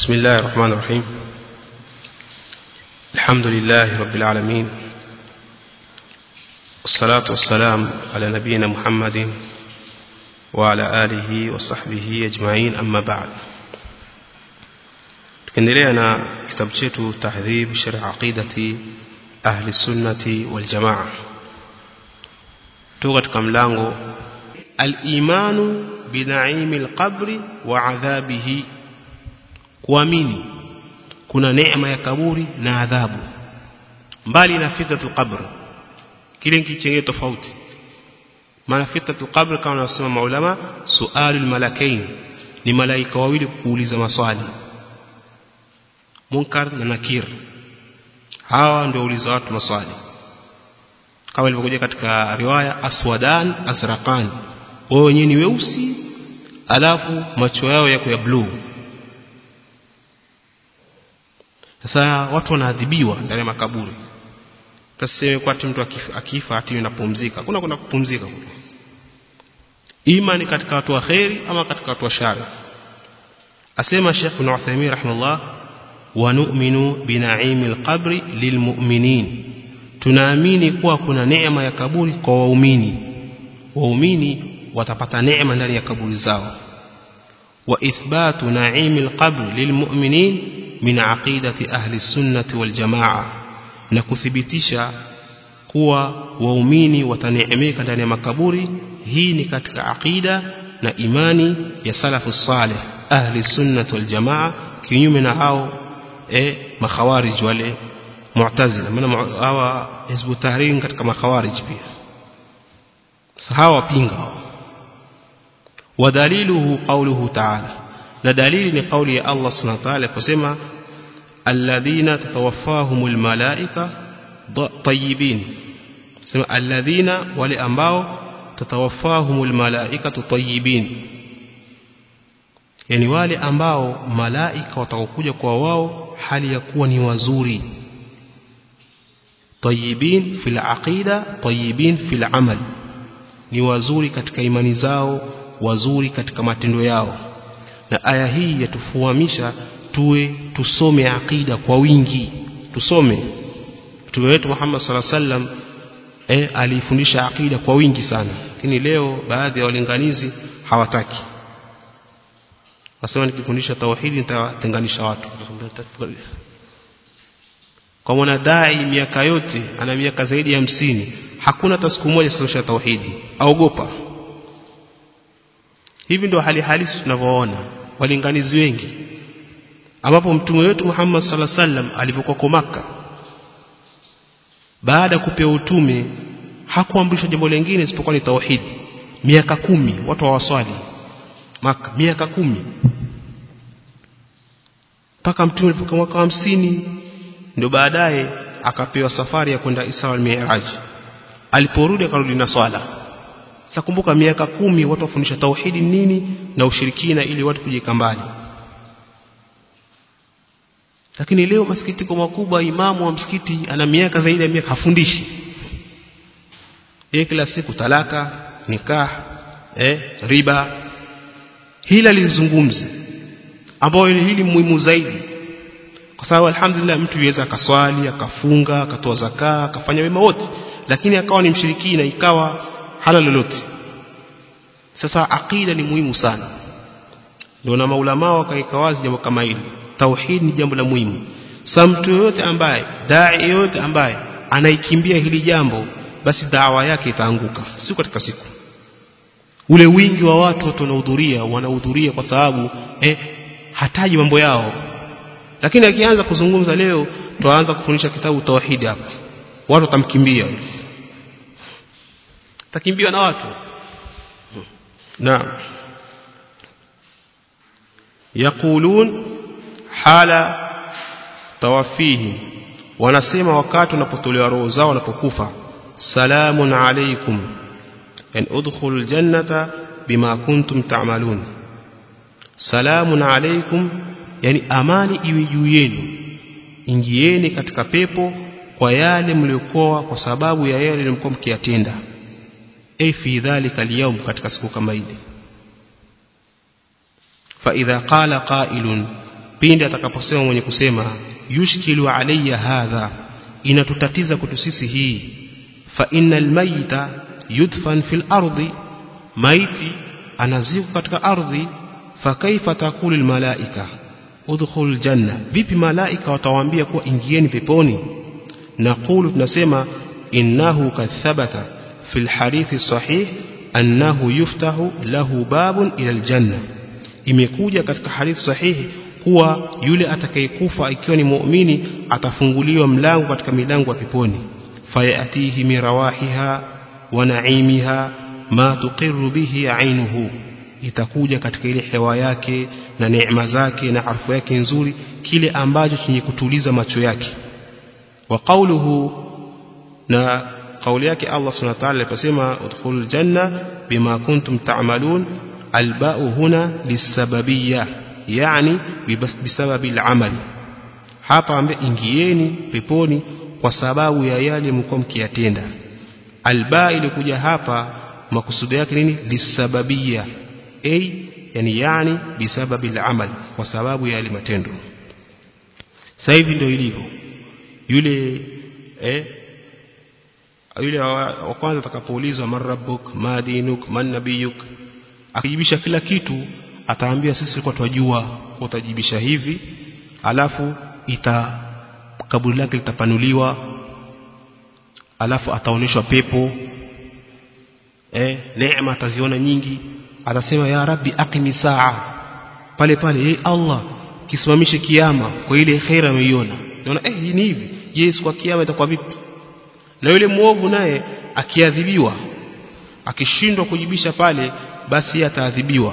بسم الله الرحمن الرحيم الحمد لله رب العالمين والصلاة والسلام على نبينا محمد وعلى آله وصحبه أجمعين أما بعد tukiendelea na kitabu chetu tahdhib sharh aqidati ahli sunnati wal jamaa tuko katika mlango al-imanu binaimil qabri wa adhabihi kuamini kuna neema ya kaburi na adhabu mbali na fitnatul qabr kile kichengee tofauti maana fitnatul qabr kama wanasema maulama sualul malakain ni malaika wawili kuuliza maswali munkar na nakir hawa ndio uliza watu maswali kama ilivyokuja katika riwaya aswadan azraqan wao wenyewe ni weusi alafu macho yao yako ya blue sasa watu wanaadhibiwa ndani ya makaburi tuseme kwa mtu akifa, akifa ati anapumzika kuna kuna kupumzika kule ima ni katika watu wa khairi ama katika watu wa shari asema Sheikh Ibn Uthaymeen rahimahullah wa nu'minu bina'imil qabri lilmu'minin tunaamini kuwa kuna neema ya kaburi kwa waumini waumini watapata neema ndani ya kaburi zao wa ithbatu na'imil qabri lilmu'minin min aqidati ahli sunnati wal jamaa na kuthibitisha kuwa waumini wataneemeka ndani ya makaburi hii ni katika aqida na imani ya salafu salih ahli sunnati wal jamaa kinyume na hao eh makhawarij wale mu'tazila maana hawa hizbu tahrir katika makhawarij pia sahawa pinga ودليله قوله تعالى na dalili ni kauli ya Allah subhanahu wa ta'ala kusema alladhina tatawaffahumul malaika tayyibin sema alladhina wale ambao tatawaffahumul malaika tayyibin yani wale ambao malaika watakokuja kwa wao hali ya kuwa ni wazuri tayyibin fil aqida tayyibin fil amal ni wazuri katika imani zao wazuri katika matendo yao na aya hii yatufahamisha tuwe tusome aqida kwa wingi tusome mtume wetu Muhammad sallallahu alaihi wasallam eh alifundisha aqida kwa wingi sana lakini leo baadhi ya walinganizi hawataki wasema nikifundisha tauhidi nitawatenganisha watu kwa mwanadai miaka yote ana miaka zaidi ya hamsini hakuna hata siku moja sasa tauhidi aogopa hivi ndio hali halisi tunavyoona walinganizi wengi ambapo mtume wetu Muhammad sallallahu alaihi wasallam alipokuwa kwa maka baada ya kupewa utume hakuamrishwa jambo lingine isipokuwa ni tauhid miaka kumi watu hawaswali maka miaka kumi mpaka mtume alipokuwa mwaka hamsini ndio baadaye akapewa safari ya kwenda Isra wal Mi'raj aliporudi akarudi na swala sasa kumbuka miaka kumi watu wafundisha tauhidi nini na ushirikina ili watu kujika mbali lakini leo masikitiko makubwa imamu wa msikiti ana miaka zaidi ya miaka hafundishi yeye kila siku talaka nikah eh riba hila lizungumze ambayo hili muhimu zaidi kwa sababu alhamdulillah mtu yaweza akaswali akafunga akatoa zakaa akafanya wema wote lakini akawa ni mshirikina ikawa hana lolote sasa aqida ni muhimu sana ndio na maulama wakaika wazi jambo kama hili tauhid ni jambo la muhimu sasa mtu yote ambaye dai yote ambaye anaikimbia hili jambo basi dawa yake itaanguka siku katika siku ule wingi wa watu watu wanahudhuria wanahudhuria kwa sababu eh, hataji mambo yao lakini akianza kuzungumza leo tuanza kufundisha kitabu tauhidi hapa watu watamkimbia takimbiwa na watu na yaqulun hala tawafihi wanasema wakati wanapotolewa roho zao wanapokufa salamun alaykum an udkhulul jannata bima kuntum ta'malun salamun alaykum yani amani iwe juu yenu ingieni katika pepo kwa yale mliokuwa kwa sababu ya yale mliokuwa mkiyatenda ay fi dhalika al katika siku kama ile fa idha qala qailun pindi atakaposema mwenye kusema yushkilu alayya hadha inatutatiza kwetu sisi hii fa innal mayita yudfan fil ardi maiti anazikwa katika ardhi fa kaifa taqulu al malaika udkhul janna vipi malaika watawaambia kuwa ingieni peponi naqulu tunasema innahu kad thabata fil hadithi sahih annahu yuftahu lahu babun ila aljanna imekuja katika hadithi sahihi kuwa yule atakayekufa ikiwa ni muumini atafunguliwa mlango katika milango ya peponi fayatihi mirawahiha wa naimiha ma tuqirru bihi ainuhu itakuja katika ile hewa yake na neema zake na harufu yake nzuri kile ambacho chenye kutuliza macho yake wa qawluhu na kauli yake Allah subhanahu wa ta'ala aliposema udkhulul janna bima kuntum ta'malun alba'u huna lisababiyya yani bisababi al-amal hapa ambe ingieni peponi kwa sababu ya yale mlikuwa mkiyatenda alba ilikuja hapa makusudi yake nini lisababiyya a yani yani bisababi al-amal kwa sababu ya yale matendo sasa hivi ndio ilivyo yule eh yule wa kwanza atakapoulizwa man rabbuk ma dinuk man nabiyuk akijibisha kila kitu ataambia sisi tulikuwa twajua utajibisha hivi alafu ita kaburi lake litapanuliwa alafu ataonyeshwa pepo eh neema ataziona nyingi atasema ya rabbi aqimi saa pale pale hey Allah kisimamishe kiama kwa ile khaira ameiona naona eh ni hivi yes kwa kiama itakuwa vipi na yule muovu naye akiadhibiwa akishindwa kujibisha pale basi ataadhibiwa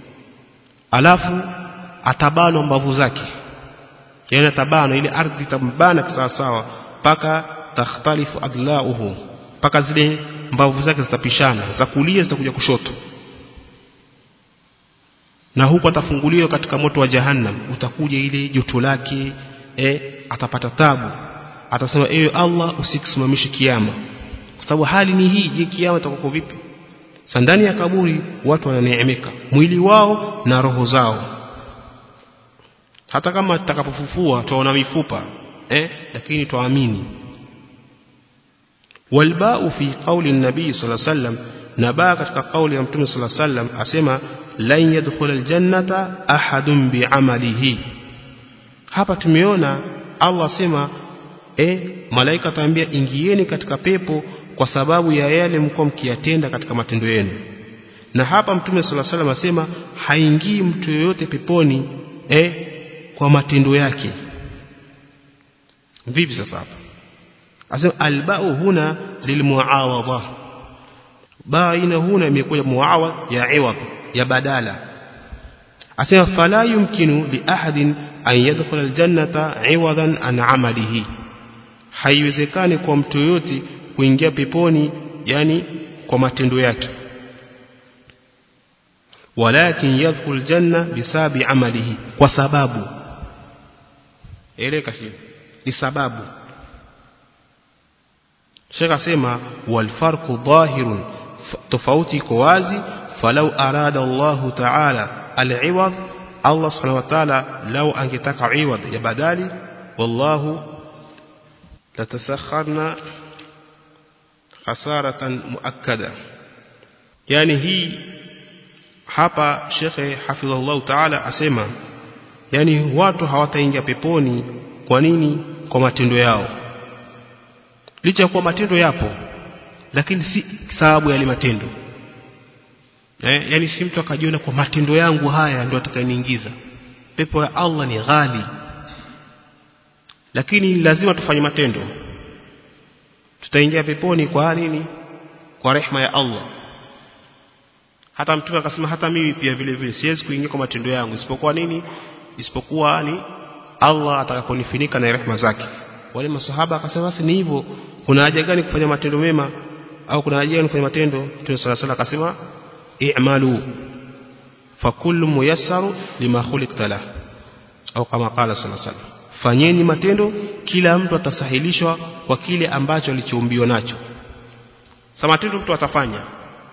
alafu atabanwa mbavu zake yani atabana ile ardhi itambana sawa sawa paka takhtalifu adlauhu paka zile mbavu zake zitapishana za kulia zitakuja kushoto na huko atafunguliwa katika moto wa jahannam utakuja ile joto lake eh atapata tabu atasema ewe Allah usikisimamishe kiama kwa sababu hali ni hii je kiama itakuwa vipi sasa ndani ya kaburi watu wananeemeka mwili wao na roho zao hata kama tutakapofufua tuona mifupa eh lakini tuamini walba'u fi qawli an-nabi sallallahu alayhi wasallam nabaa katika kauli ya mtume sallallahu alayhi wasallam asema lan yadkhula aljannata ahadun bi'amalihi hapa tumeona Allah asema eh malaika ataambia ingieni katika pepo kwa sababu ya yale mko mkiyatenda katika matendo yenu na hapa mtume sallallahu alaihi wasallam asema haingii mtu yoyote peponi eh kwa matendo yake vipi sasa hapa asema alba'u huna lilmuawadha baina huna imekuja muawad ya iwad ya badala asema fala yumkinu li ahadin an yadkhula aljannata iwadan an amalihi haiwezekani kwa mtu yoyote kuingia peponi yani kwa matendo yake walakin yadkhul janna bisabi amalihi kwa sababu eleka sio ni sababu Sheikh asema wal farqu dhahirun tofauti iko wazi falau arada Allah ta'ala al-iwad Allah subhanahu wa ta'ala lau angetaka iwad ya badali wallahu latasakharna khasaratan muakkada yani hii hapa shekhe hafidhahullah ta'ala asema yani watu hawataingia peponi kwa nini kwa matendo yao licha ya kuwa matendo yapo lakini si sababu ya yale matendo eh, yani si mtu akajiona kwa matendo yangu haya ndio atakayeniingiza pepo ya Allah ni ghali lakini lazima tufanye matendo tutaingia peponi kwa nini kwa rehma ya Allah hata mtume akasema hata mimi pia vile vile siwezi kuingia kwa matendo yangu isipokuwa nini isipokuwa ni Allah atakaponifinika na rehema zake wale masahaba akasema basi ni hivyo kuna haja gani kufanya matendo mema au kuna haja gani kufanya matendo mtume sala sala akasema i'malu fakullu muyassaru lima khuliqta la au kama qala sala sala fanyeni matendo kila mtu atasahilishwa kwa kile ambacho alichoumbiwa nacho sasa matendo mtu atafanya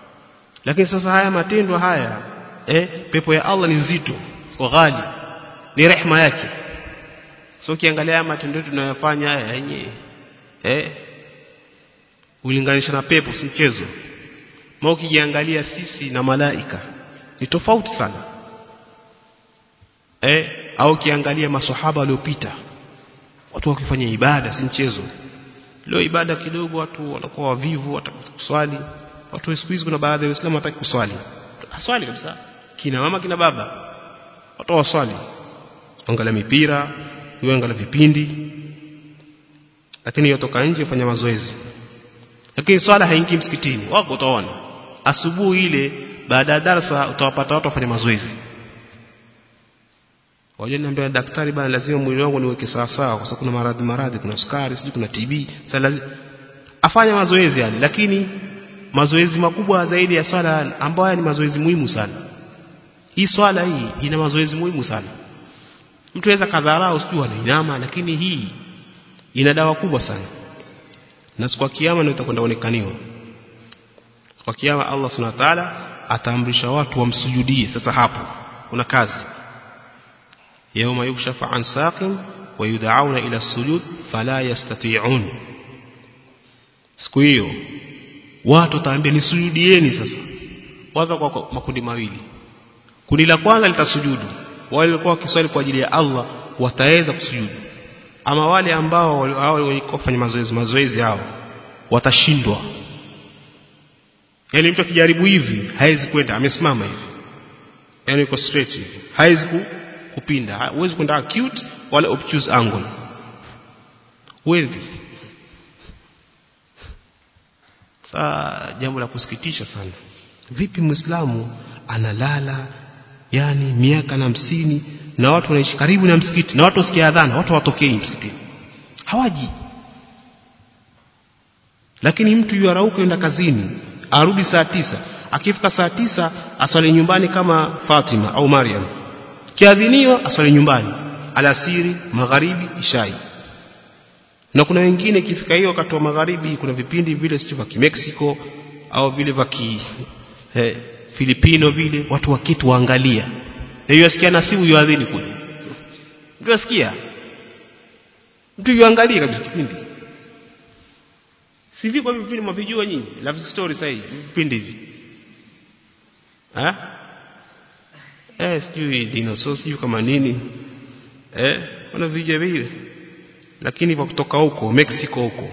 lakini sasa haya matendo haya eh pepo ya Allah ni nzito kwa ghali ni rehema yake so ukiangalia matendo tunayofanya haya yenyewe eh ulinganisha na pepo si mchezo ma ukijiangalia sisi na malaika ni tofauti sana eh au ukiangalia maswahaba waliopita watu wakifanya ibada si mchezo leo ibada kidogo watu wanakuwa wavivu wataka kuswali watu siku hizi kuna baadhi ya waislamu hataki kuswali aswali kabisa kina mama kina baba watu waswali angalia mipira angalia vipindi lakini yotoka nje ufanya mazoezi lakini swala haingii msikitini wako utaona asubuhi ile baada ya darasa utawapata watu wafanya mazoezi Wajua niambia daktari bana lazima mwili wangu niweke sawa sawa kwa sababu kuna maradhi maradhi kuna sukari sijui kuna TB sasa lazima afanye mazoezi yale lakini mazoezi makubwa zaidi ya swala ambayo ni mazoezi muhimu sana hii swala hii ina mazoezi muhimu sana mtu aweza kadharau sijui anainama lakini hii ina dawa kubwa sana na siku ya kiyama ndio itakwenda onekaniwa kwa kiyama Allah subhanahu wa ta'ala ataamrisha watu wamsujudie sasa hapo kuna kazi يوم يكشف عن ساق ويدعون إلى السجود فلا يستطيعون siku hiyo watu taambia nisujudieni sasa waza kwa makundi mawili kundi la kwanza litasujudu wale walikuwa wakiswali kwa ajili ya Allah wataweza kusujudu ama wale ambao hao walikuwa kufanya mazoezi mazoezi hao watashindwa yani mtu akijaribu hivi haiwezi kwenda amesimama hivi yani yuko straight hivi haiwezi kupinda huwezi kwenda acute wala obtuse angle huwezi saa jambo la kusikitisha sana vipi muislamu analala yani miaka na hamsini na watu wanaishi karibu na msikiti na watu wasikia adhana watu watokei msikitini hawaji lakini mtu yuarauka yenda kazini arudi saa tisa akifika saa tisa aswali nyumbani kama Fatima au Maryam kiadhiniwa aswali nyumbani alasiri magharibi ishai na kuna wengine ikifika hiyo wakati wa magharibi kuna vipindi vile sio vya Mexico au vile vya ki eh, Filipino vile watu wa kitu waangalia na hiyo asikia nasibu yuadhini kule mtu asikia mtu yuangalia kabisa kipindi si viko vipindi mvijua nyinyi love story sasa vipindi hivi ha eh sijui dinosaur sijui kama nini eh kuna vijua vile lakini kwa kutoka huko Mexico huko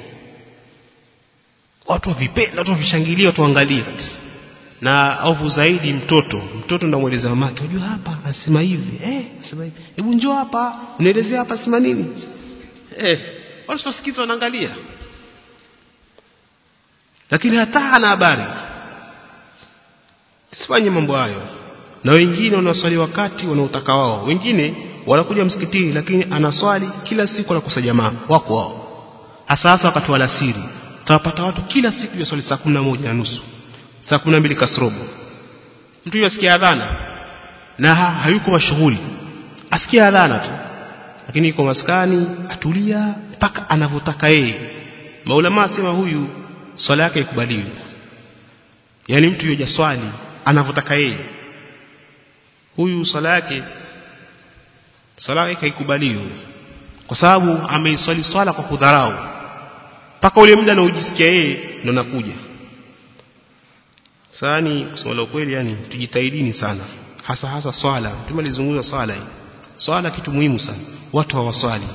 watu wavipenda watu wavishangilia watu waangalie kabisa na ovu zaidi mtoto mtoto ndo mweleza mamake unajua hapa anasema hivi eh anasema hivi hebu njoo hapa unaelezea hapa sema nini eh watu wasikiza wanaangalia lakini hata hana habari sifanye mambo hayo na wengine wanaswali wakati wanaotaka wao wengine wanakuja msikitini lakini anaswali kila siku anakosa jamaa wako wao hasa hasa wakati wa alasiri utawapata watu kila siku ya swali saa kumi na moja na nusu saa kumi na mbili kasrobo mtu huyo asikia adhana na ha, hayuko mashughuli asikia adhana tu lakini yuko maskani atulia mpaka anavyotaka yeye maulama asema huyu swala yake ikubaliwe yani mtu yoja swali anavyotaka yeye huyu swala yake swala yake haikubaliwi kwa sababu ameiswali swala kwa kudharau mpaka ule muda anaojisikia yeye ndo nakuja sani kusema la kweli yani tujitahidini sana hasa hasa swala mtume alizungumza swala hii swala kitu muhimu sana watu hawaswali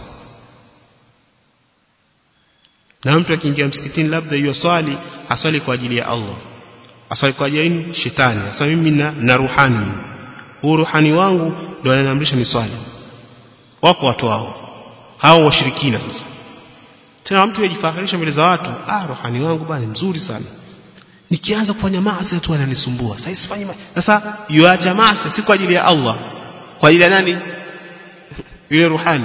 na mtu akiingia msikitini labda hiyo swali aswali kwa ajili ya Allah aswali kwa ajili ya shetani sasa mimi na, na ruhani huu ruhani wangu ndio ananiamrisha ni swali wako watu wao hao washirikina sasa tena mtu yajifaharisha mbele za watu ah ruhani wangu bwana mzuri sana nikianza kufanya maasi tu ananisumbua sasa sifanyi sasa yuacha maasi si kwa ajili ya Allah kwa ajili ya nani yule ruhani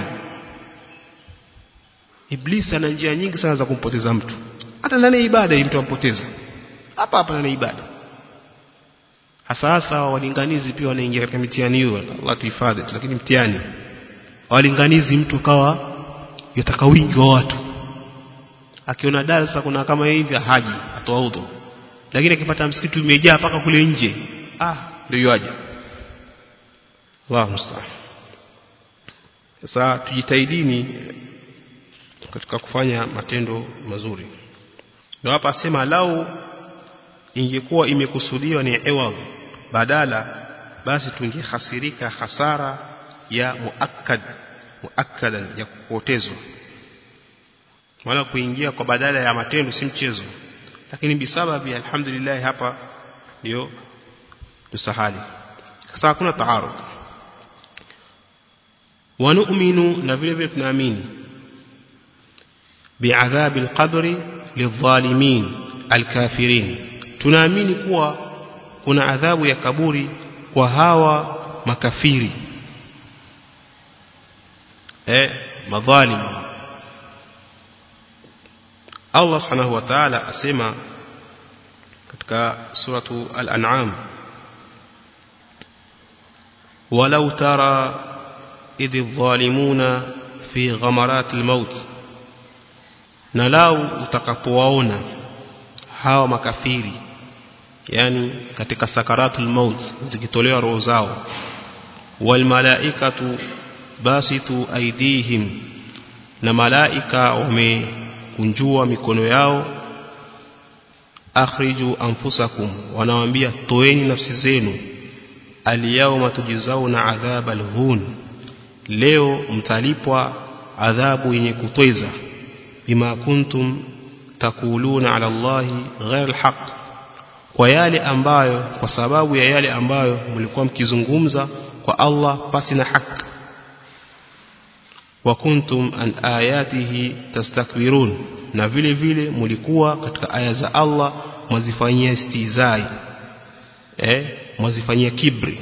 Iblis ana njia nyingi sana za kumpoteza mtu hata ndani ya ibada hii mtu ampoteza hapa hapa ndani ya ibada hasa hasa walinganizi pia wanaingia katika mitihani hiyo Allah tuhifadhi lakini mtihani walinganizi mtu kawa yataka wingi wa watu akiona darasa kuna kama hivi haji atoa udhu lakini akipata msikiti umejaa paka kule nje ah ndio yaje Allahu musta'an sasa tujitahidini katika kufanya matendo mazuri ndio hapa asema lau ingekuwa imekusudiwa ni iwadh badala basi tungehasirika hasara ya muakkad muakkadan ya kupotezwa maana kuingia kwa badala ya matendo si mchezo lakini bisababi alhamdulillah hapa ndio tusahali sasa hakuna taarud wanu'minu na vile vile tunaamini bi'adhabi alqabri lidhalimin alkafirin tunaamini kuwa kuna adhabu ya kaburi kwa hawa makafiri eh madhalim Allah subhanahu wa ta'ala asema katika suratu al-an'am walau tara idh adh-dhalimuna fi ghamarati al-maut na lau utakapowaona hawa makafiri yani katika sakaratul maut zikitolewa roho zao wal malaikatu basitu aidihim na malaika wamekunjua mikono yao akhriju anfusakum wanawaambia toeni nafsi zenu aliyawma tujzauna adhab alhun leo mtalipwa adhabu yenye kutweza bima kuntum takuluna ala allahi ghair alhaq kwa yale ambayo kwa sababu ya yale ambayo mlikuwa mkizungumza kwa Allah pasi na haki wa kuntum an ayatihi tastakbirun na vile vile mlikuwa katika aya za Allah mwazifanyia istizai eh mwazifanyia kibri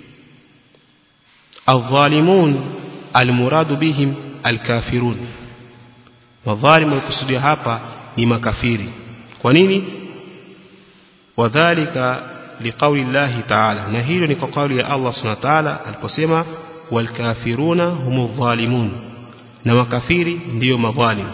adh-dhalimun almuradu bihim alkafirun madhalimu kusudia hapa ni makafiri kwa nini wadhālika liqauli Allah ta'ala na hilo ni kwa kauli ya Allah subhanahu wa ta'ala aliposema walkafiruna humu dhalimun na makafiri ndiyo madhalim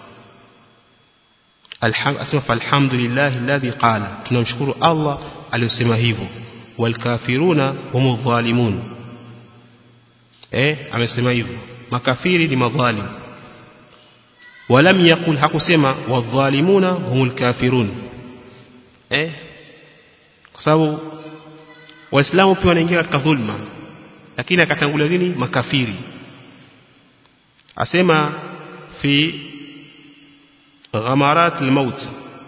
asema falhamdulillah alladhi qala tunamshukuru Allah aliyosema hivyo walkafiruna humu dhalimun eh amesema hivyo makafiri ni madhalim ولم يقل hakusema wadhalimuna humul kafirun eh kwa sababu waislamu pia wanaingia katika dhulma lakini akatangulia nini makafiri asema fi غمرات الموت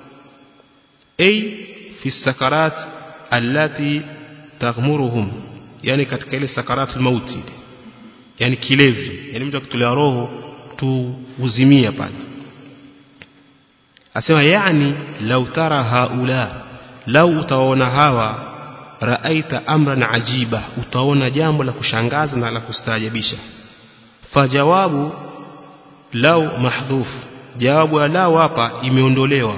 أي في السكرات التي تغمرهم يعني katika ile sakarat الموت yani kilevi yani mtu akitolea roho tu uzimia pale asema yani lau tara haula lau utaona hawa raaita amran ajiba utaona jambo la kushangaza na la kustaajabisha fajawabu lau mahdhuf jawabu ya lau hapa imeondolewa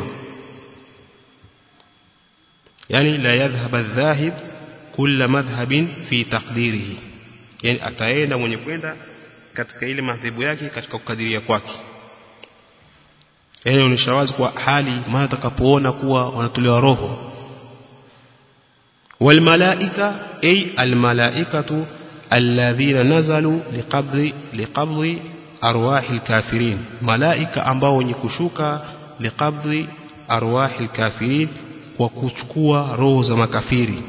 yani la yadhhab adh-dhahib kulla madhhabin fi taqdirihi yani ataenda mwenye kwenda katika ile madhehebu yake katika kukadiria kwake yani unaonyesha wazi kwa hali maana atakapoona kuwa wanatolewa roho والملائكه اي الملائكه الذين نزلوا لقبض لقبض ارواح الكافرين ملائكه ambao wenye kushuka liqabdhi arwahil kafirin kwa kuchukua roho za makafiri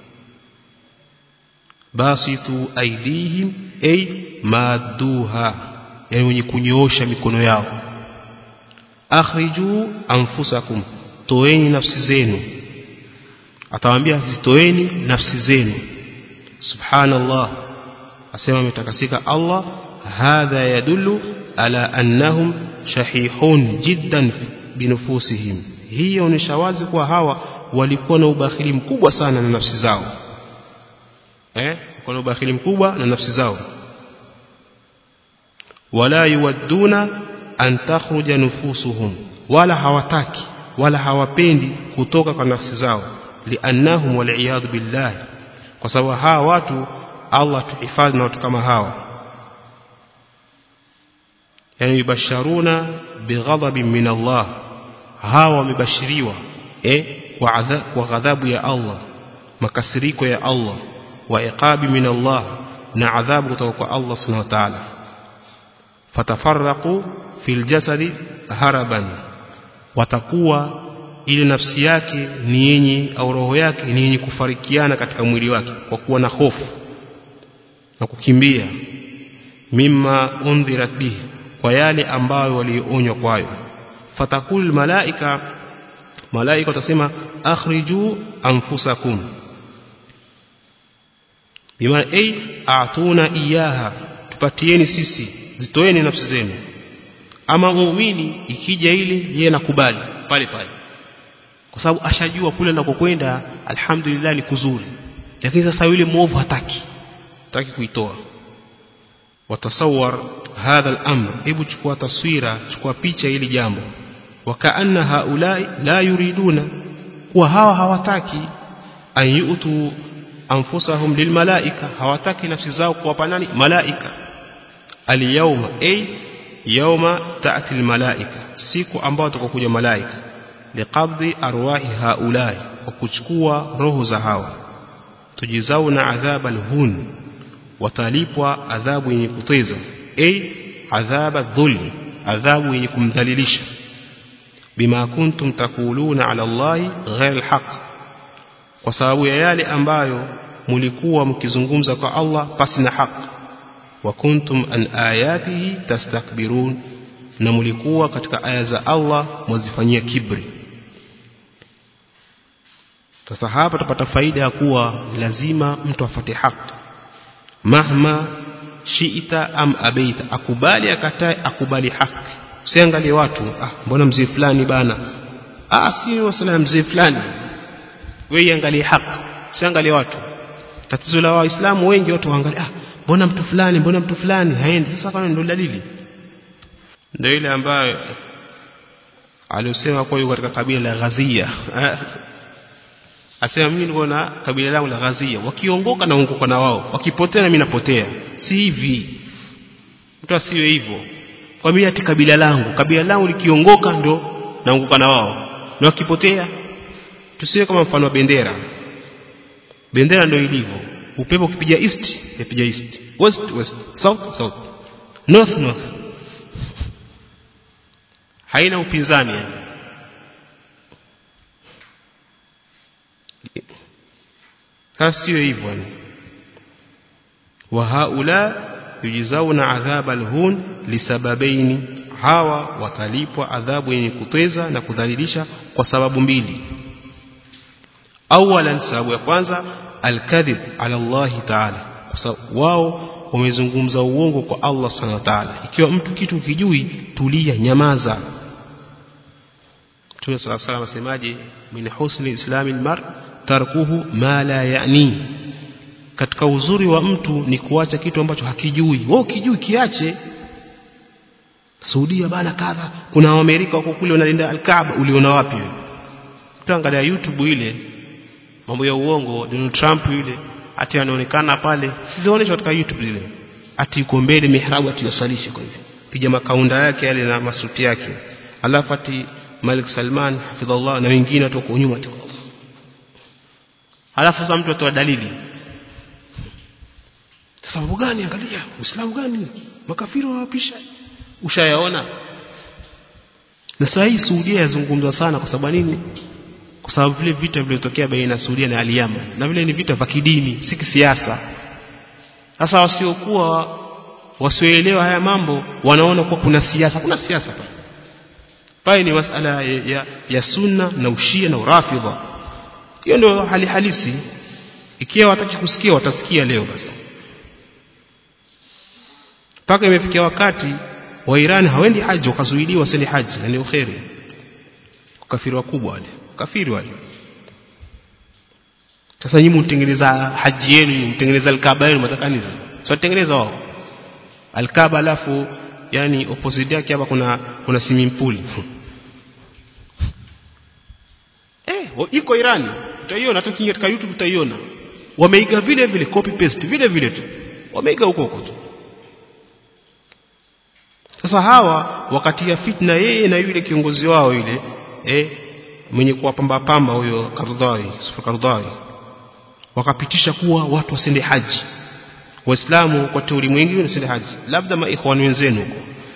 basitu aidihim ay maduha yani wenye kunyoosha mikono yao akhriju anfusakum toeni nafsi zenu atawaambia zitoeni nafsi zenu subhanallah asema ametakasika Allah hadha yadullu ala annahum shahihun jiddan binufusihim hii inaonyesha wazi kuwa hawa walikuwa na ubakhili mkubwa sana na nafsi zao eh kuna ubakhili mkubwa na nafsi zao wala yuwadduna an takhruja nufusuhum wala hawataki wala hawapendi kutoka kwa nafsi zao liannahum waliyadhu billah kwa sababu hawa watu Allah tuhifadhi na watu kama hawa yani yubasharuna bighadabin min Allah hawa wamebashiriwa eh kwa adha, kwa ghadhabu ya Allah makasiriko ya Allah wa iqabi min Allah na adhabu kutoka kwa Allah subhanahu wa ta'ala fatafarraqu fil jasadi haraban watakuwa ile nafsi yake ni yenye au roho yake ni yenye kufarikiana katika mwili wake kwa kuwa na hofu na kukimbia mimma undhirat bihi kwa yale ambayo walionywa kwayo fatakul malaika malaika watasema akhriju anfusakum bima ay atuna iyaha tupatieni sisi zitoeni nafsi zenu ama muumini ikija ile yeye nakubali pale pale kwa sababu ashajua kule anakokwenda alhamdulillah ni kuzuri lakini sasa yule muovu hataki hataki kuitoa watasawar hadha al-amr hebu chukua taswira chukua picha hili jambo wakaanna haulai la yuriduna kuwa hawa hawataki an yutu anfusahum lilmalaika hawataki nafsi zao kuwapa nani malaika alyawma ay yawma ta'ti almalaika siku ambayo tutakokuja malaika liqabdi arwahi haulai wa kuchukua roho za hawa tujizauna adhab alhun watalipwa adhabu yenye kuteza ay adhaba dhulm adhabu yenye kumdhalilisha bima kuntum takuluna ala allahi ghair alhaq kwa sababu ya yale ambayo mulikuwa mkizungumza kwa Allah pasi na haki wa kuntum an ayatihi tastakbirun na mulikuwa katika aya za Allah mwazifanyia kibri sasa hapa tupata faida ya kuwa lazima mtu afate haki mahma shiita am abeita akubali akatae akubali haki usiangalie watu ah mbona mzee fulani bana ah si wasala mzee fulani wewe angalie haki usiangalie watu tatizo la waislamu wengi watu waangalia ah mbona mtu fulani mbona mtu fulani haendi sasa kama ndio dalili ndio ile ambayo aliosema kwa yuko katika kabila la Ghazia asema mimi niko na kabila langu la Ghazia wakiongoka naongoka na wao wakipotea na mimi napotea si hivi mtu asiwe hivyo kwa mimi ati kabila langu kabila langu likiongoka ndo naongoka na wao na wakipotea tusiwe kama mfano wa bendera bendera ndio ilivyo upepo ukipiga east yapiga east west west south south north north haina upinzani yani sio hivyo yani wa haula yujzauna adhab alhun lisababaini hawa watalipwa adhabu yenye kutweza na kudhalilisha kwa sababu mbili awalan sababu ya kwanza alkadhib ala Allah ta'ala kwa sababu wao wamezungumza uongo kwa Allah subhanahu wa ta'ala ikiwa mtu kitu kijui tulia nyamaza Mtume صلى الله عليه asemaje min husni islami almar tarkuhu ma la yani katika uzuri wa mtu ni kuacha kitu ambacho hakijui wewe ukijui kiache Saudia bana kadha kuna Waamerika wako kule wanalinda al-Kaaba uliona wapi wewe Tuangalia YouTube ile mambo ya uongo Donald Trump yule ati anaonekana pale sizionyesha katika YouTube zile ati yuko mbele mihrabu ati yasalishe kwa hivyo piga makaunda yake yale na masuti yake alafu ati Malik Salman hafidhallah na wengine watu nyuma tu alafu sasa mtu atoa dalili sababu gani angalia uislamu gani makafiri wawapisha ushayaona na sasa hii Saudia yazungumzwa sana kwa sababu nini kwa sababu vile vita vilivyotokea baina ya Saudia na Al-Yaman na vile ni vita vya kidini si kisiasa sasa wasiokuwa wasioelewa haya mambo wanaona kuwa kuna siasa kuna siasa pale pale ni masala ya, ya, ya sunna na ushia na urafidha hiyo ndio hali halisi ikiwa wataki kusikia watasikia leo basi mpaka imefikia wakati wa Iran hawendi haji wakazuiliwa wasiende haji na ni ukheri kafiri wakubwa wale kafiri wale sasa nyinyi mtengeneza haji yenu mtengeneza alkaaba yenu mtaka nini sasa so tengeneza wao alkaaba alafu yani opposite yake hapa kuna kuna swimming pool eh iko Iran utaiona tu kinga katika YouTube utaiona wameiga vile vile copy paste vile vile tu wameiga huko huko tu sasa hawa wakati ya fitna yeye na yule kiongozi wao yule eh mwenye kuwapamba pamba huyo Kardhawi Sufa Kardhawi wakapitisha kuwa watu wasende haji waislamu kwa ulimwengu wasende haji labda maikhwani wenzenu huko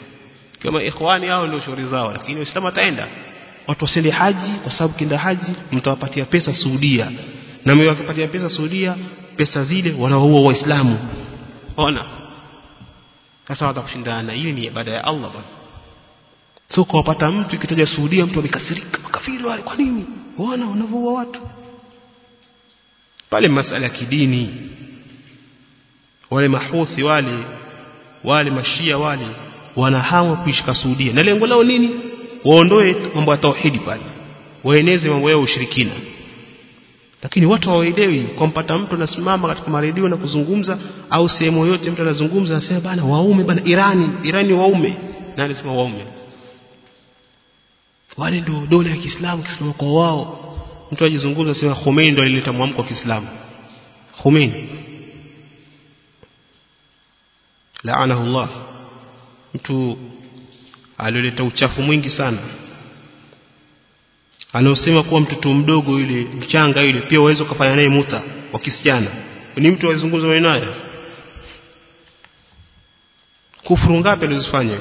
kama ikhwani hao ndio shauri zao lakini waislamu ataenda watu wasende haji kwa sababu kienda haji mtawapatia pesa Saudia na mwe wakipatia pesa Saudia pesa zile wanaoua waislamu ona sasa watakushindana hii ni ibada ya Allah bwana so kwa wapata mtu ikitaja Saudia mtu amekasirika makafiri wale kwa nini wana wanavua watu pale masala ya kidini wale mahuthi wale wale mashia wale wanahamwa kuishika Saudia na lengo lao nini waondoe mambo ya tauhidi pale waeneze mambo yao ushirikina lakini watu hawaelewi kwampata mtu anasimama katika maredio na kuzungumza au sehemu yote mtu anazungumza anasema bana waume bana Irani Irani waume na anasema waume wale ndio dola ya Kiislamu Kiislamu kwa wao mtu ajizungumza anasema Khomeini ndio alileta mwamko wa Kiislamu Khomeini laanahu Allah mtu alioleta uchafu mwingi sana anaosema kuwa mtoto mdogo yule mchanga yule pia waweza kufanya naye muta wa kisichana ni mtu azungumza naye kufuru ngapi alizofanya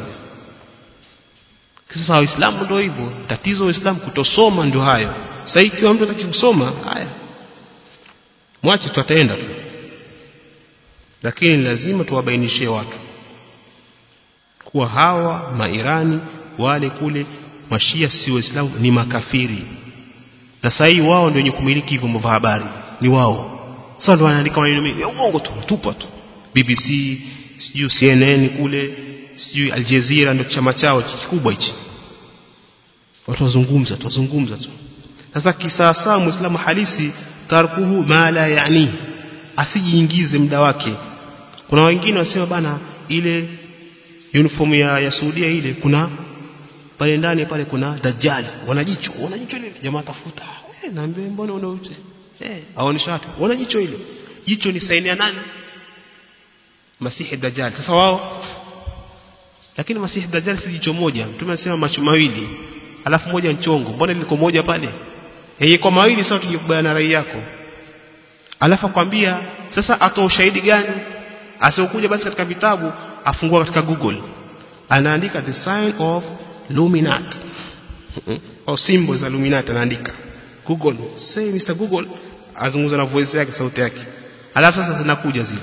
sasa waislamu ndio hivyo tatizo waislamu kutosoma ndio hayo sasa ikiwa mtu ataki kusoma haya mwache tu ataenda tu lakini lazima tuwabainishie watu kuwa hawa mairani wale kule mashia si waislamu ni makafiri na sasa hii wao ndio wenye kumiliki vyombo vya habari ni wao sasa ndio wanaandika maneno mengi ya uongo tu tupa tu BBC sijui CNN kule sijui Al Jazeera ndio chama chao kikubwa hichi watu wazungumza tu wazungumza tu sasa kisasa muislamu halisi tarkuhu ma la yani asijiingize muda wake kuna wengine wasema bana ile uniform ya, ya Saudia ile kuna pale ndani pale kuna dajjal wanajicho wanajicho ile jamaa tafuta eh naambia mbona una uche eh aonesha watu wanajicho ile jicho ni saini ya nani masihi dajjal sasa wao lakini masihi dajjal si jicho moja mtume anasema macho mawili alafu moja nchongo mbona liko moja pale yeye kwa mawili sasa tujikubaliana na rai yako alafu akwambia sasa atoa ushahidi gani asiokuja basi katika vitabu afungua katika Google anaandika the sign of luminat au symbol za luminat anaandika Google say Mr Google azungumza na voice yake sauti yake alafu sasa zinakuja zile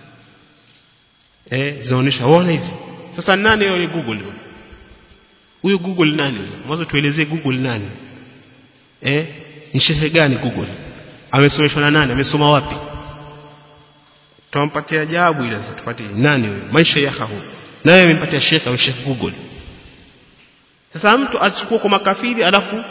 eh zinaonyesha ona hizi sasa nani yule Google huyo Google nani mwanzo tuelezee Google nani eh ni shehe gani Google amesomeshwa na nani amesoma wapi tumpatia jawabu ile tupatie nani huyo maisha yake huyo naye amempatia shekha au shekh Google sasa mtu achukua kwa makafiri alafu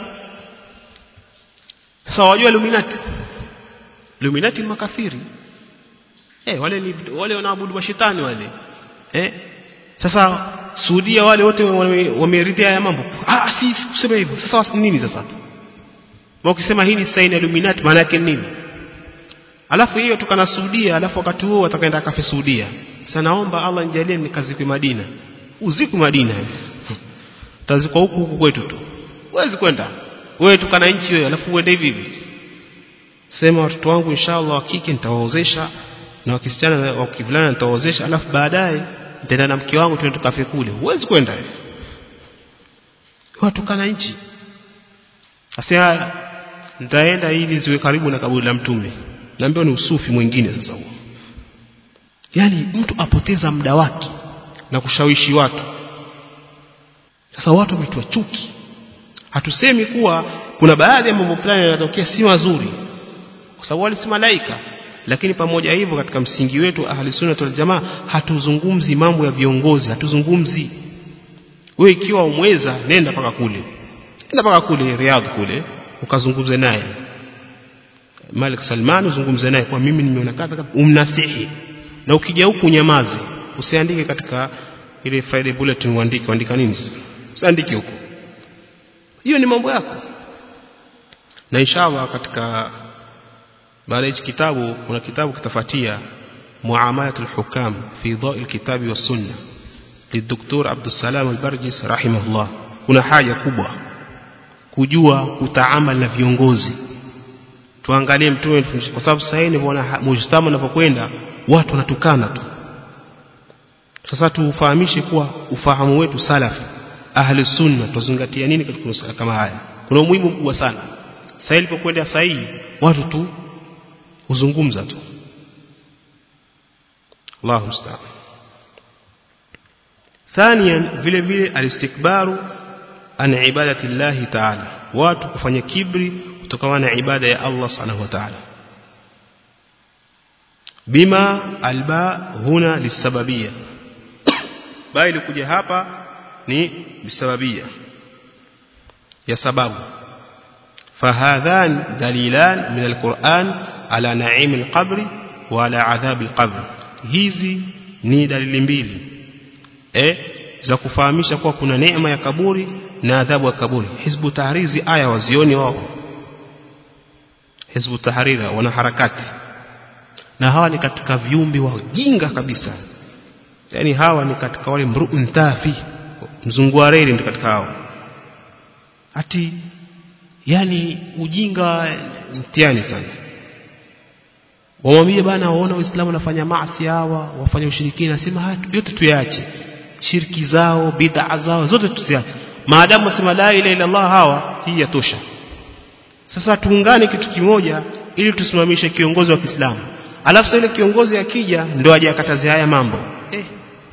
sasa wajua Illuminati Illuminati ni makafiri eh wale ni wale wanaabudu mashetani wale eh sasa Saudia wale wote wameridhia haya mambo ah si kusema hivyo sasa nini sasa ukisema hii ni sign ya Illuminati maana yake nini alafu hiyo tukana Saudia alafu wakati huo atakaenda kafe Saudia sasa naomba Allah nijalie nikazikwe Madina uzikwe Madina tazikwa huku huku kwetu tu huwezi kwenda wewe tukana nchi wewe alafu uende hivi hivi sema watoto wangu inshallah wa kike nitawaozesha na wakisichana wa kivulana nitawaozesha alafu baadaye nitaenda na mke wangu tuende tukafe kule huwezi kwenda watukana nchi sasa nitaenda ili ziwe karibu na kaburi la mtume naambiwa ni usufi mwingine sasa huo yani mtu apoteza muda wake na kushawishi watu sasa watu wametua chuki hatusemi kuwa kuna baadhi ya mambo fulani yanatokea si mazuri kwa sababu wale si malaika lakini pamoja hivyo katika msingi wetu ahli sunna wal jamaa hatuzungumzi mambo ya viongozi hatuzungumzi wewe ikiwa umweza nenda paka kule nenda paka kule Riyadh kule ukazungumze naye Malik Salman uzungumze naye kwa mimi nimeona kadha umnasihi na ukija huku nyamazi usiandike katika ile Friday bulletin uandike andika nini usiandike huko hiyo ni mambo yako na inshallah katika baada ya kitabu kuna kitabu kitafuatia muamalat al-hukam fi dha'i al-kitabi was sunna للدكتور عبد السلام البرجس رحمه الله kuna haja kubwa kujua kutaamal na viongozi tuangalie mtume kwa sababu sasa hivi unaona mujtama unapokwenda watu wanatukana tu sasa tufahamishe kuwa ufahamu wetu salafi ahli sunna tuzingatia nini katika masuala kama haya kuna umuhimu mkubwa sana sasa ilipokwenda sahihi watu tu huzungumza tu Allahu musta'an ثانيا vile vile alistikbaru an ibadati Allah ta'ala watu kufanya kibri kutokana na ibada ya Allah subhanahu wa ta'ala bima alba huna lisababia bali kuja hapa ni bisababia ya sababu فهذان دليلان من القرآن على نعيم القبر وعلى عذاب القبر hizi ni dalili mbili eh za kufahamisha kuwa kuna neema ya kaburi na adhabu ya kaburi hizbu tahrizi aya wazioni wao hizbu tahrira wana harakati na hawa ni katika viumbe wajinga kabisa yani hawa ni katika wale mru'un tafi mzungua reli ndio katika hao ati yani ujinga mtiani sana wamwambie bana waona waislamu wanafanya maasi hawa wafanya ushirikina sema yote tuyaache shirki zao bid'a zao zote tuziache maadamu wasema la ilaha illa Allah hawa hii yatosha sasa tuungane kitu kimoja ili tusimamishe kiongozi wa Kiislamu alafu sasa ile kiongozi akija ndio aje akataze haya mambo eh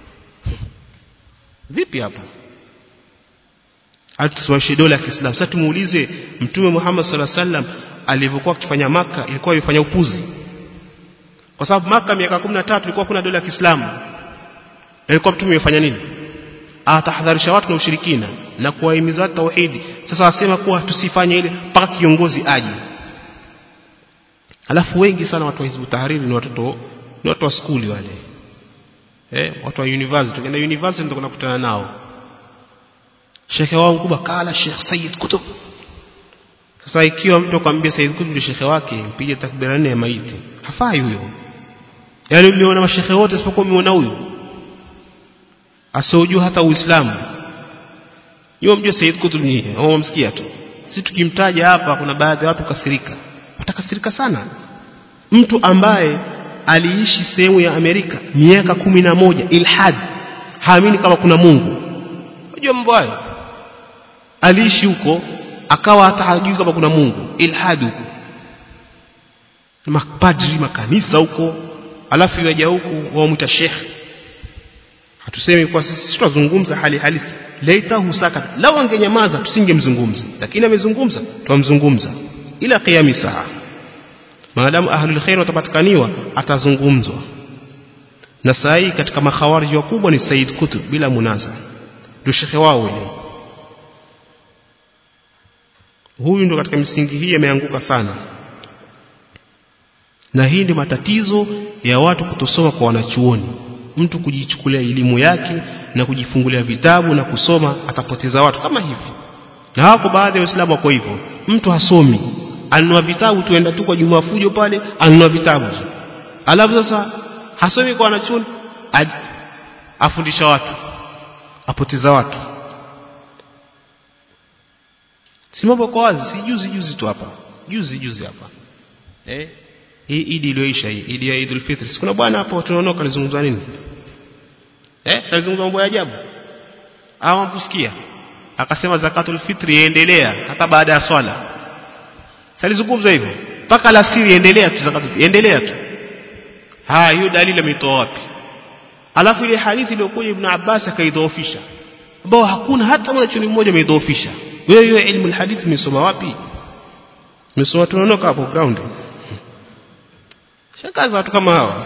vipi hapo atusimamishe dola ya Kiislamu sasa tumuulize mtume Muhammad sallallahu alaihi wasallam alivyokuwa akifanya maka ilikuwa yifanya upuzi kwa sababu maka miaka 13 ilikuwa kuna dola ya Kiislamu ilikuwa mtume yafanya nini atahadharisha watu na ushirikina na kuwahimiza tauhidi sasa asema kuwa tusifanye ile mpaka kiongozi aje alafu wengi sana watu wa hizbu tahariri ni watoto ni watu wa skuli wale eh watu wa university tukienda university ndio tunakutana nao shekhe wao mkubwa kala Sheikh Said Kutub sasa ikiwa mtu akwambia Said Kutub ndio shekhe wake mpige takbira nne ya maiti hafai huyo yaani uliona mashekhe wote isipokuwa umeona huyo asiojua hata Uislamu yeye mjua Said Kutub ni au msikia tu si tukimtaja hapa kuna baadhi ya watu kasirika watakasirika sana mtu ambaye aliishi sehemu ya Amerika miaka kumi na moja ilhad haamini kama kuna Mungu unajua mambo hayo aliishi huko akawa hata hajui kama kuna Mungu ilhad huko mapadri makanisa huko alafu yaja huku wamuita sheikh hatusemi kwa sisi tutazungumza hali halisi laitahu sakat lau angenyamaza tusingemzungumza lakini amezungumza twamzungumza ila qiyami saa maadamu ahlul khair watapatikaniwa atazungumzwa na saa hii katika makhawariji wakubwa ni Said Kutub bila munasa ndio shekhe wao ile huyu ndo katika misingi hii ameanguka sana na hii ndio matatizo ya watu kutosoma kwa wanachuoni mtu kujichukulia elimu yake na kujifungulia vitabu na kusoma atapoteza watu kama hivi na wako baadhi ya waislamu wako hivyo mtu hasomi anunua vitabu tuenda tu kwa Jumaa Fujo pale anunua vitabu alafu sasa hasomi kwa wanachuoni afundisha watu apoteza watu si mambo kwa wazi si juzi juzi tu hapa juzi juzi hapa eh hii idi iliyoisha hii idi ya Idul Fitr kuna bwana hapo tunaonoka alizungumza nini eh alizungumza mambo ya ajabu au mpusikia akasema zakatul fitri iendelea hata baada ya swala salizungumza hivyo mpaka alasiri endelea tu zakatul endelea tu haya hiyo dalili ameitoa wapi alafu ile hadithi iliyokuja ibn Abbas akaidhoofisha ambao hakuna hata mwanachuoni mmoja ameidhoofisha wewe hiyo ilmu alhadith umesoma wapi umesoma tunaonoka hapo ground shakaza watu kama hawa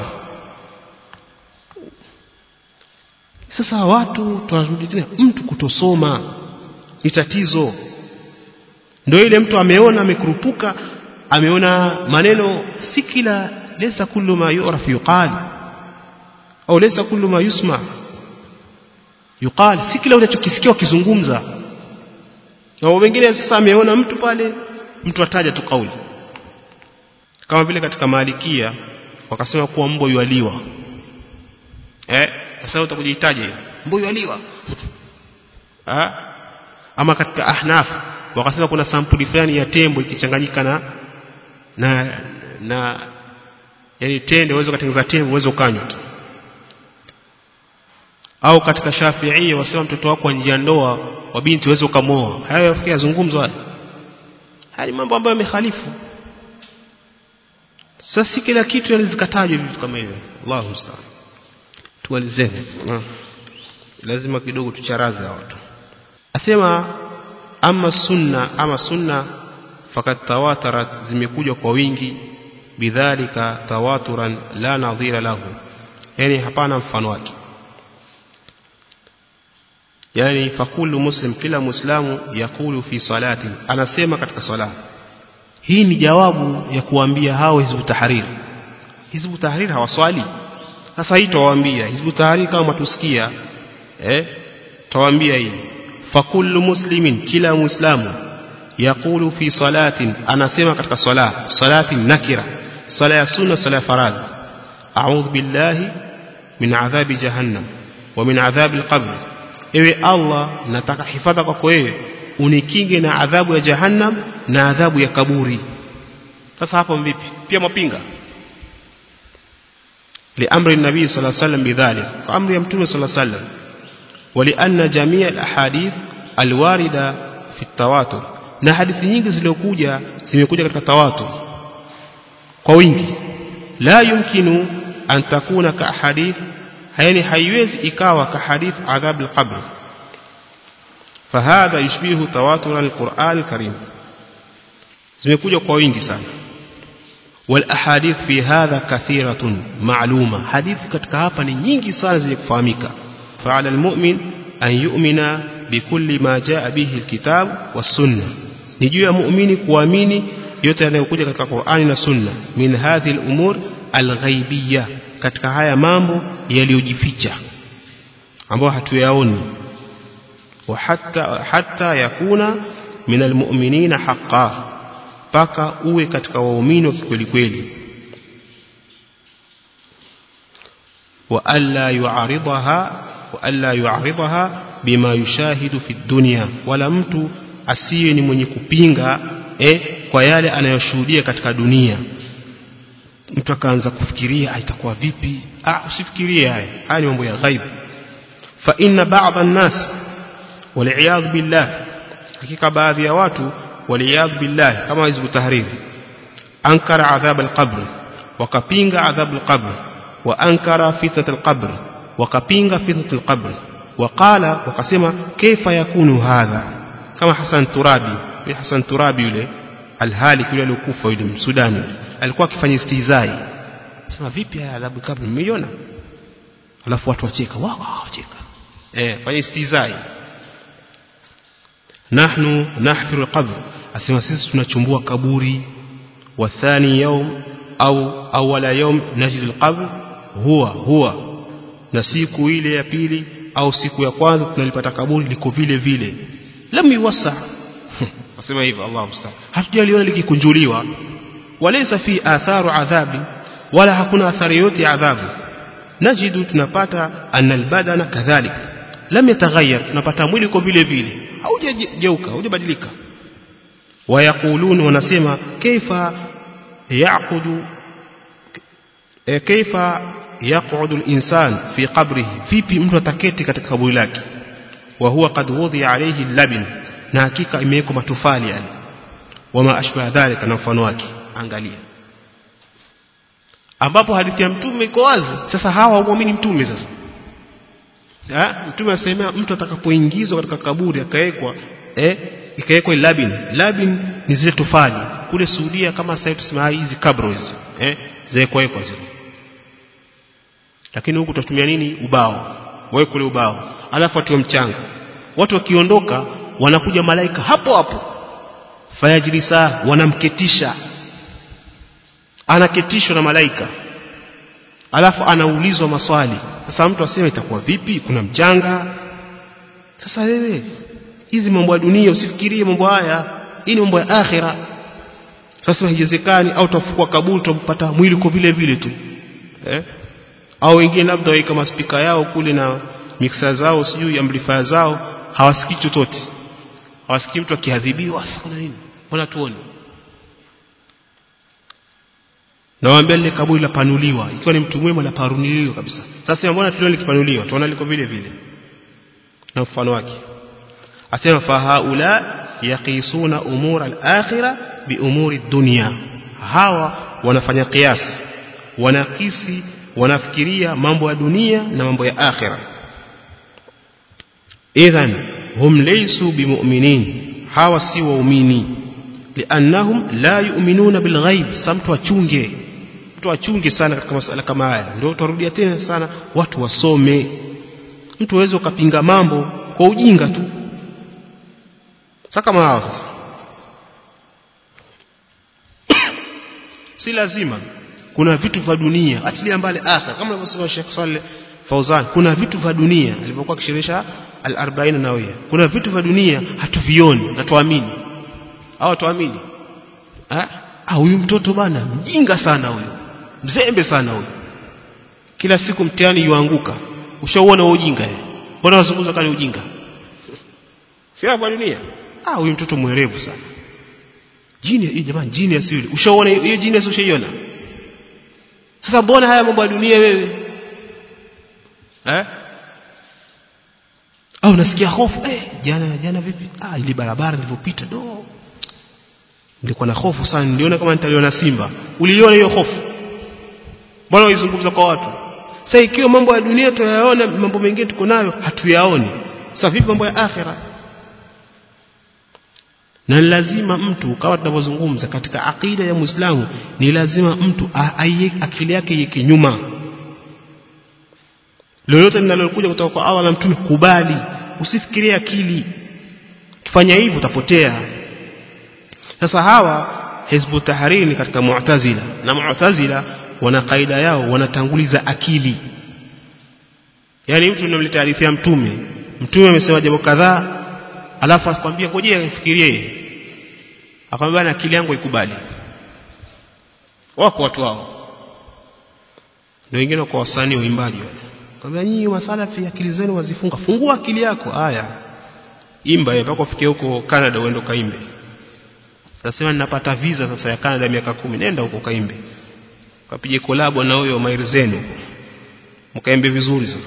sasa watu tunarudi tena mtu kutosoma ni tatizo ndio ile mtu ameona amekurupuka ameona maneno si kila lesa kullu ma yu'raf yuqal au lesa kullu ma yusma yuqal si kila unachokisikia ukizungumza na wengine sasa ameona mtu pale mtu ataja tu kauli kama vile katika malikia wakasema kuwa mbwa yualiwa eh sasa utakujihitaji mbwa yualiwa ah ama katika ahnaf wakasema kuna sampuli fulani ya tembo ikichanganyika na na na yani tende uwezo kutengeneza tembo uwezo ukanywa tu au katika Shafi'i wasema mtoto wako nje ya ndoa wa binti uweze ukamoa hayo yafikia zungumzo haya haya ni mambo ambayo yamekhalifu sasa si kila kitu yalizikatajwa vitu kama hivyo Allahu musta'an tualizeni lazima kidogo tucharaze watu asema ama sunna ama sunna fakat tawatarat zimekuja kwa wingi bidhalika tawaturan la nadhira lahu yani hapana mfano wake yani fakulu muslim kila muislamu yakulu fi salati anasema katika sala hii ni jawabu ya kuambia hao hizbu tahrir hizbu tahrir hawaswali sasa hii tawaambia hizbu tahrir kama matusikia eh tawaambia hii fakullu muslimin kila muislamu yakulu fi salatin anasema katika sala salati nakira sala ya sunna sala ya faradhi a'udhu billahi min adhabi jahannam wa min adhabi alqabr ewe Allah nataka hifadha kwako wewe unikinge na adhabu ya jahannam na adhabu ya kaburi sasa hapo vipi pia mapinga لأمر النبي صلى الله عليه وسلم بذلك وأمر يمتون صلى الله عليه وسلم ولأن جميع الأحاديث الواردة في التواتر na hadithi nyingi zilizokuja zimekuja katika tawatur kwa wingi la yumkinu an takuna ka hadith yani haiwezi ikawa ka hadith adhab al-qabr fahadha yushbihu tawatur al-Qur'an al-Karim zimekuja kwa wingi sana wal ahadith fi hadha kathiratun ma'luma hadithi katika hapa ni nyingi sana zenye kufahamika fa'ala al-mu'min an yu'mina bikulli ma jaa bihi al-kitab was-sunnah ni juu ya muumini kuamini yote yanayokuja katika Qur'ani na Sunna min hadhihi al-umur al-ghaibiyya katika haya mambo yaliyojificha ambayo hatuyaoni wa hatta hatta yakuna min al-mu'minina haqqan paka uwe katika waumini wa kweli kweli wa alla yu'aridaha wa alla yu'aridaha bima yushahidu fi dunya wala mtu asiwe ni mwenye kupinga eh, kwa yale anayoshuhudia katika dunia mtu akaanza kufikiria itakuwa vipi ah usifikirie haya haya ni mambo ya ghaib fa inna ba'd an-nas wal'iyadh billah hakika baadhi ya watu wal'iyadh billah kama hizbu tahrir ankara adhab al-qabr wakapinga adhab al-qabr wa ankara fitnat al-qabr wakapinga fitnat al-qabr وقال wakasema kaifa yakunu hadha kama Hassan Turabi yule Hassan Turabi yule alhali yule aliokufa yule msudani alikuwa akifanya istizai sema vipi haya adhabu kabla mmeiona alafu watu wacheka wao wacheka eh fanya istizai nahnu nahfiru alqabr asema sisi tunachumbua kaburi wa thani yawm au awala yawm najid alqabr huwa huwa na siku ile ya pili au siku ya kwanza tunalipata kaburi liko vile vile lam yuwassa wasema hivyo Allah musta'an hatujaliona likikunjuliwa walaysa fi atharu adhabi wala hakuna athari yote ya adhabu najidu tunapata anna albadana kadhalik lam yataghayyar tunapata mwili kwa vile vile haujageuka haujabadilika wayaqulun wanasema kaifa yaqudu kaifa yaqudu al-insan fi qabrihi vipi mtu ataketi katika kaburi lake wa huwa qad wudhi alayhi labin na hakika imewekwa matofali yale wama ashbaha dhalika na mfano wake angalia ambapo hadithi ya mtume iko wazi sasa hawa muamini mtume sasa ha? mtume asema mtu atakapoingizwa katika kaburi akawekwa eh ikawekwa labin labin ni zile tofali kule Saudia kama sasa tusema hizi kabro hizi eh zawekwa zile lakini huku tutatumia nini ubao wewe kule ubao alafu atiwe mchanga watu wakiondoka wanakuja malaika hapo hapo fayajlisa wanamketisha anaketishwa na malaika alafu anaulizwa maswali sasa mtu aseme itakuwa vipi kuna mchanga sasa wewe hizi mambo ya dunia usifikirie mambo haya hii ni mambo ya akhira sasa haiwezekani au tafukua kaburi tumpata mwili kwa vile vile tu eh au wengine labda waweka maspika yao kule na mixer zao sijui amplifier zao hawasikii chochote hawasikii mtu akihadhibiwa sasa kuna nini mbona tuone nawaambia lile kaburi la panuliwa ikiwa ni mtu mwema la panuliwa kabisa sasa mbona tulioni likipanuliwa tunaona liko vile vile na mfano wake asema fahaula yaqisuna umur al-akhirah bi umuri dunya hawa wanafanya kiasi wanakisi wanafikiria mambo ya dunia na mambo ya akhira idhan hum laysu bimu'minin hawa si waumini liannahum la yu'minuna bilghaib samtu achunge mtu achunge sana katika masala kama haya ndio tutarudia tena sana watu wasome mtu aweze ukapinga mambo kwa ujinga tu sasa kama hao sasa si lazima kuna vitu vya dunia atilia mbali akhira kama alivyosema Sheikh Saleh Fauzan kuna vitu vya dunia alipokuwa akishirisha al-40 nawia kuna vitu vya dunia hatuvioni na tuamini au tuamini ah huyu mtoto bana mjinga sana huyu mzembe sana huyu kila siku mtihani yuanguka ushaona ujinga yeye mbona wazungumza kani ujinga si hapa dunia ah huyu mtoto mwerevu sana jini hii jamani jini asili ushaona hiyo jini ushaiona sasa mbona haya mambo ya dunia wewe eh au unasikia hofu eh jana jana vipi ah ile barabara nilipopita do nilikuwa na hofu sana niliona kama nitaliona simba uliona hiyo hofu mbona uizungumza kwa watu sasa ikiwa mambo ya dunia tuyaona mambo mengine tuko nayo hatuyaoni sasa vipi mambo ya akhera na lazima mtu kama tunavyozungumza katika akida ya Muislamu ni lazima mtu akili yake yeke nyuma lolote linalokuja kutoka kwa Allah na mtume kubali usifikirie akili kifanya hivyo utapotea sasa hawa hizbu tahrir ni katika mu'tazila na mu'tazila wana kaida yao wanatanguliza akili yani mtu unamletea hadithi ya mtume mtume amesema jambo kadhaa alafu akwambia ngojea nifikirie akwambia na akili yangu ikubali wako watu wao ndio wengine kwa wasanii waimbaji wale kwambia nyinyi wasalafi akili zenu wazifunga fungua akili yako haya imba mpaka ufike huko Canada uende kaimbe sasa ninapata visa sasa ya Canada miaka kumi nenda huko kaimbe kapige collab na huyo Mairzenu mkaimbe vizuri sasa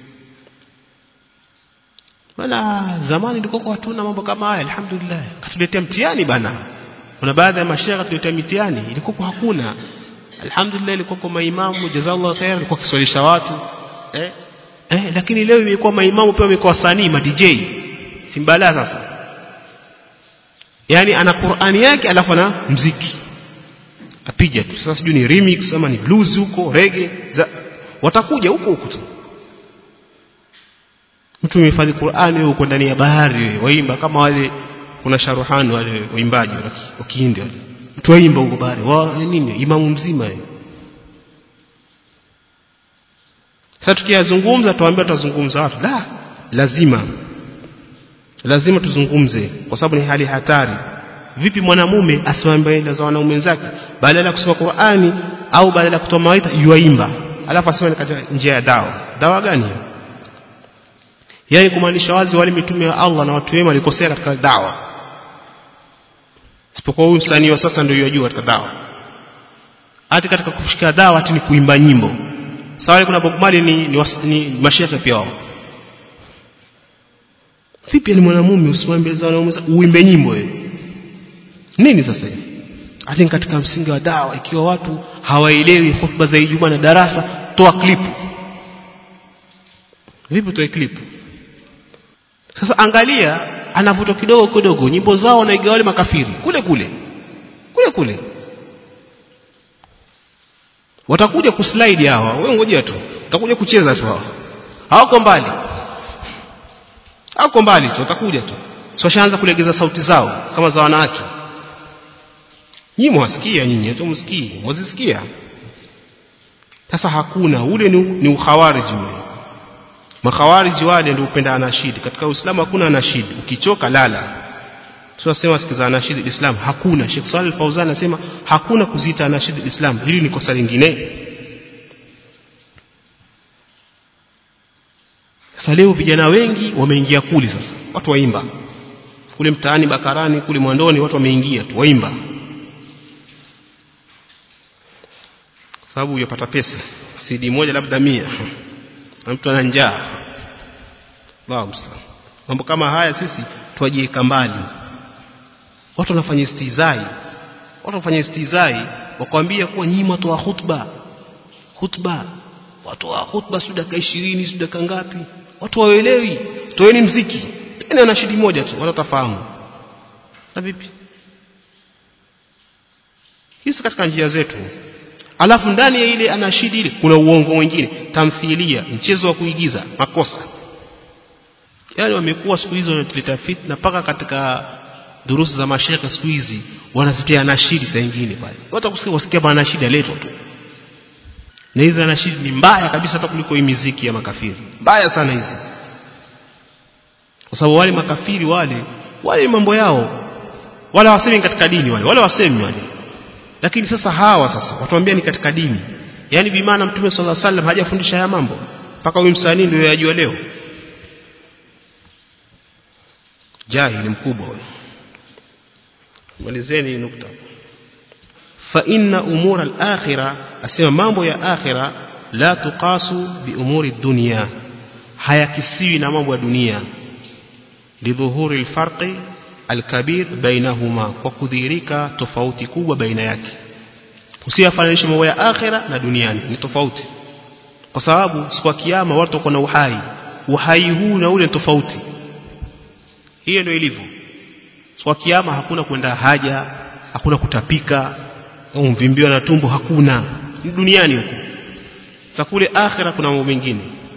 Bana zamani ndiko hatuna mambo kama haya alhamdulillah. Katuletea mtihani bana. Kuna baadhi ya mashaikh katuletea mitihani ilikuwa hakuna. Alhamdulillah ilikuwa kwa maimamu jazallahu khair ilikuwa kiswalisha watu. Eh? Eh lakini leo imekuwa maimamu pia wamekuwa wasanii ma DJ. Simbala sasa. Yaani ana Qur'ani yake alafu ana mziki. Apiga tu. Sasa sijui ni remix ama ni blues huko, reggae. Watakuja huko huko tu mtu umehifadhi Qur'ani wewe uko ndani ya bahari wewe waimba kama wale kuna sharuhani wale waimbaji wa Kihindi wale mtu waimba huko bahari wa nini imamu mzima yeye sasa tukiyazungumza tuambia tutazungumza watu la lazima lazima tuzungumze kwa sababu ni hali hatari vipi mwanamume asimame mbele za wanaume wenzake badala ya kusoma Qur'ani au badala ya kutoa mawaidha yuaimba alafu aseme katika njia ya dawa dawa gani hiyo yani kumaanisha wazi wale mitume wa Allah na watu wema walikosea katika dawa isipokuwa huyu msanii wa sasa ndio yajua katika dawa hata katika kushika dawa hata ni kuimba nyimbo sawa kuna Bob Marley ni, ni, ni mashehe pia wao vipi ni mwanamume usimame mbele za wanaume uimbe nyimbo wewe nini sasa hivi hata katika msingi wa dawa ikiwa watu hawaelewi hotuba za Ijumaa na darasa toa klipu vipi toe klipu sasa angalia anavuta kidogo kidogo nyimbo zao wanaiga wale makafiri kule kule kule kule watakuja kuslide hawa wewe ngojea tu watakuja kucheza tu hawa hawako mbali hawako mbali tu watakuja tu sio shaanza kulegeza sauti zao kama za wanawake nyinyi mwasikia nyinyi hata msikii mwazisikia sasa hakuna ule ni, ni ukhawariji ule makhawariji wale ndio upenda anashid katika uislamu hakuna anashid ukichoka lala sio sema sikiza anashid islam hakuna Sheikh Saleh Fauzan anasema hakuna kuziita anashid islam hili ni kosa lingine sasa leo vijana wengi wameingia kuli sasa watu waimba kule mtaani bakarani kule mwandoni watu wameingia tu waimba sababu uyapata pesa CD moja labda mia na mtu ana njaa Allahu musta'an mambo kama haya sisi twajiweka mbali watu wanafanya istizai watu wanafanya istizai wakwambia kuwa nyinyi watu wa khutba khutba watu wa khutba si dakika 20 si dakika ngapi watu waelewi toeni mziki tena na shidi moja tu watatafahamu na vipi hizi katika njia zetu alafu ndani ya ile anashidi ile kuna uongo mwingine tamthilia mchezo wa kuigiza makosa yani wamekuwa siku hizo wanatuleta fitna mpaka katika durusu za mashekhe siku hizi wanazitia nashidi saa nyingine pale watu kusikia wasikia bana nashidi letwa tu na hizi nashidi ni mbaya kabisa hata kuliko hii miziki ya makafiri mbaya sana hizi kwa sababu wale makafiri wale wale mambo yao wale wasemi katika dini wale wale wasemi wale lakini sasa hawa sasa watuambia ni katika dini yani bimaana mtume sallallahu alaihi wasallam hajafundisha haya mambo mpaka huyu msanii ndio yajua leo jahili mkubwa huyo malizeni nukta fa inna umura al-akhirah asema mambo ya akhira la tuqasu bi umuri dunya hayakisiwi na mambo ya dunia lidhuhuri al-farqi al-kabir bainahuma kwa kudhihirika tofauti kubwa baina yake usiyafananishe mambo ya akhira na duniani ni tofauti kwa sababu siku ya kiyama watu wako na uhai uhai huu na ule tofauti hiyo ndio ilivyo kwa kiama hakuna kwenda haja hakuna kutapika au mvimbiwa na tumbo hakuna ni duniani huko sasa kule akhira kuna mambo mengine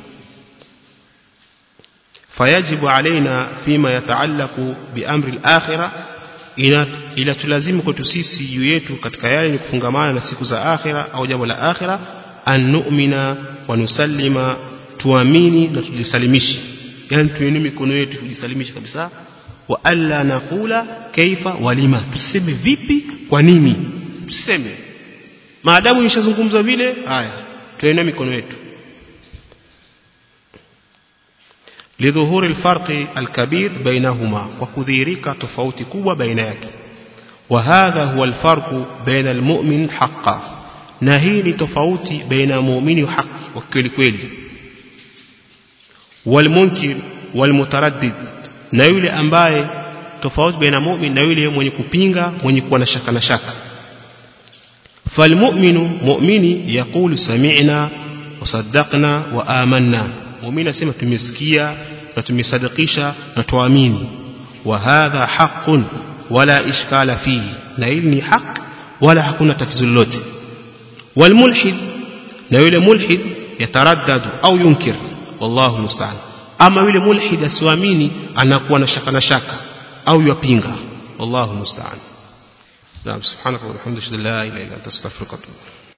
fayajibu alaina fima yataalaku biamri al-akhirah ina ila tulazimu kwetu sisi juu yetu katika yale ni kufungamana na siku za akhira au jambo la akhira an nu'mina wa nusallima tuamini na tujisalimishe yani tuinue mikono yetu tujisalimishe kabisa wa alla naqula kaifa walima tuseme vipi kwa nini tuseme maadamu nishazungumza vile haya tuinue mikono yetu lidhuhuri alfarqi alkabir bainahuma wa kudhihirika tofauti kubwa baina yake wa hadha huwa alfarqu baina almu'min haqqan na hii ni tofauti baina muumini wa haki wa kweli kweli walmunkir walmutaraddid na yule ambaye tofauti baina mu'min na yule mwenye kupinga mwenye kuwa na shaka na shaka falmu'minu mu'mini yaqulu sami'na wasaddaqna wa amanna mu'mini asema tumesikia na tumesadikisha na tuamini wa hadha haqqun wala ishkala fihi na hili ni haq wala hakuna tatizo lolote walmulhid na yule mulhid yataraddadu au yunkir wallahu musta'an ama yule mulhid asiamini anakuwa na shaka na shaka au yapinga wallahu musta'an naam subhanaka wa bihamdika la ilaha illa anta astaghfiruka wa atubu